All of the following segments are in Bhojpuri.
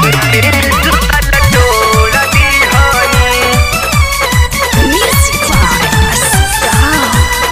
Music by Star.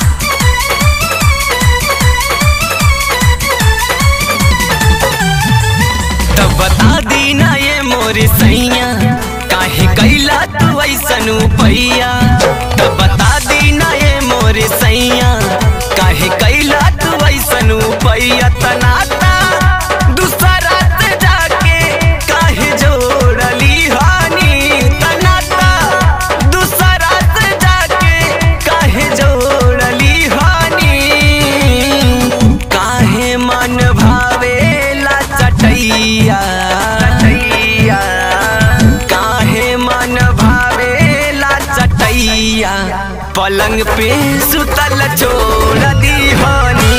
तब बता दीना ये मोर सैया काहे कैला तू ऐसन पैया तब बता दीना ये मोर सैया काहे कैला तू ऐसन पैया तनाता दूसरा से जाके काहे जोड़ली हानी तनाता दूसरा से जाके काहे जोड़ली हानी काहे मन भावेला चटैया चटैया काहे मन भावेला चटैया पलंग पे सुतल छोड़ दीवानी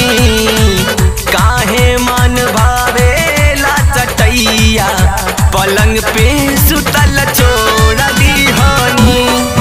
काहे मन भावेला चटैया पलंग पे सुतल छोड़ दीवानी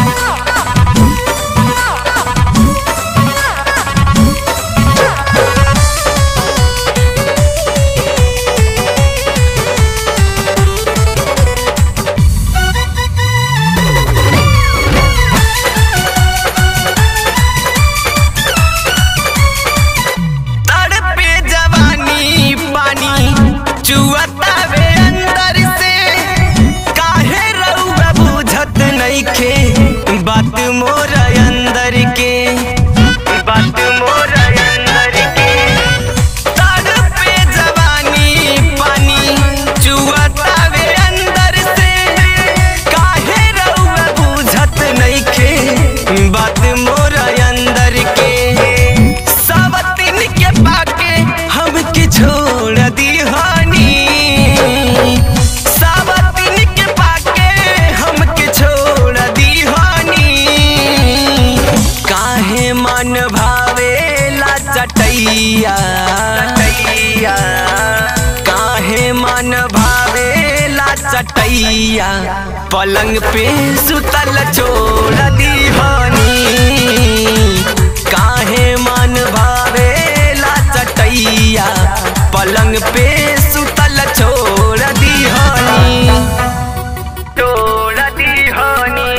तड़पे जवानी पानी चुअतावे अंदर से काहे रउआ बुझत नइखे बात मोर अंदर के बात मोर अंदर के तड़पे जवानी पानी चुअतावे अंदर से काहे रउआ बुझत नइखे बात मोर अंदर के सावतिन के पाके हमके छोड़ दीहानी सावतिन के पाके हमके छोड़ दीहानी काहे मन भावेला चटैया चटैया काहे मन भावेला चटैया पलंग पे सुतल छोड़ दीवानी काहे मन भावेला चटैया पलंग पे सुतल छोड़ दीवानी छोड़ दीवानी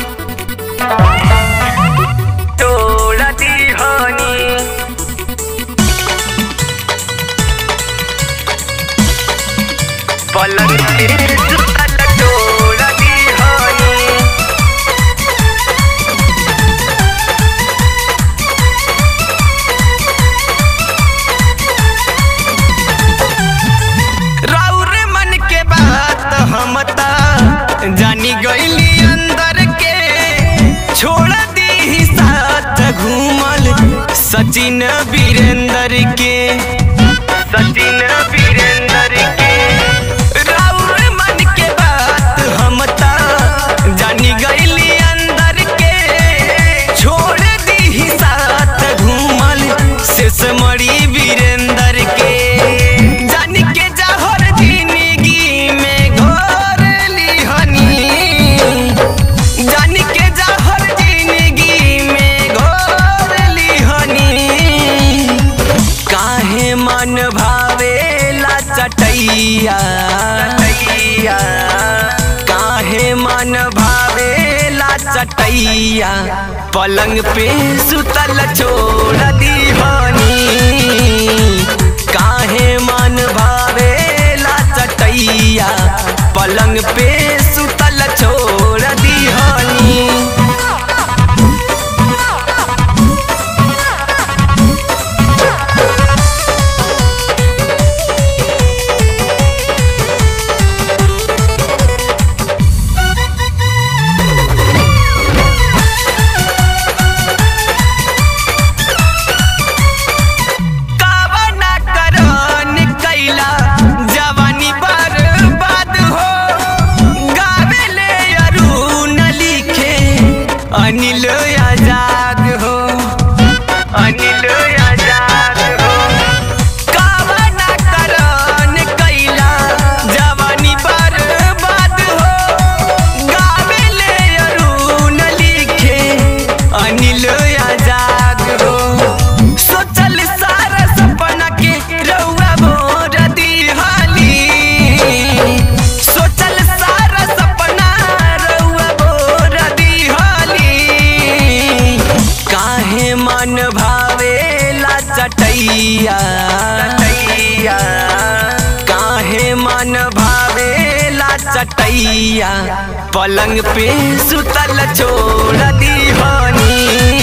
छोड़ दीवानी पलंग पे सुतल छोड़ दीवानी राउर मन के बात हम ता जानी गईली अंदर के छोड़ दी साथ घूमल सचिन वीरेंद्र के सचिन वीरेंद्र के राउर मन के बात हम ता जानी गईली अंदर के छोड़ दी साथ घूमल शेष मरी वीरेंद्र के जान के जहर जिंदगी में घोर लिहनी जान के जहर जिंदगी में घोर लिहनी काहे मन भावेला चटैया चटैया काहे मन भावेला चटैया पलंग पे सुतल छोड़ दीवानी काहे मन भावेला चटैया पलंग पे सुतल छोड़ दीवानी कावना करन कैला जवानी बर्बाद हो गावेले अरुण लिखे अनिल आजाद हो अनिल आजाद हो कावना करन कैला जवानी बर्बाद हो गावेले अरुण लिखे अनिल आजाद हो सोचल सारा सपना के रउआ मोर दिहाली चटैया चटैया काहे मन भावेला चटैया पलंग पे सुतल छोड़ दीवानी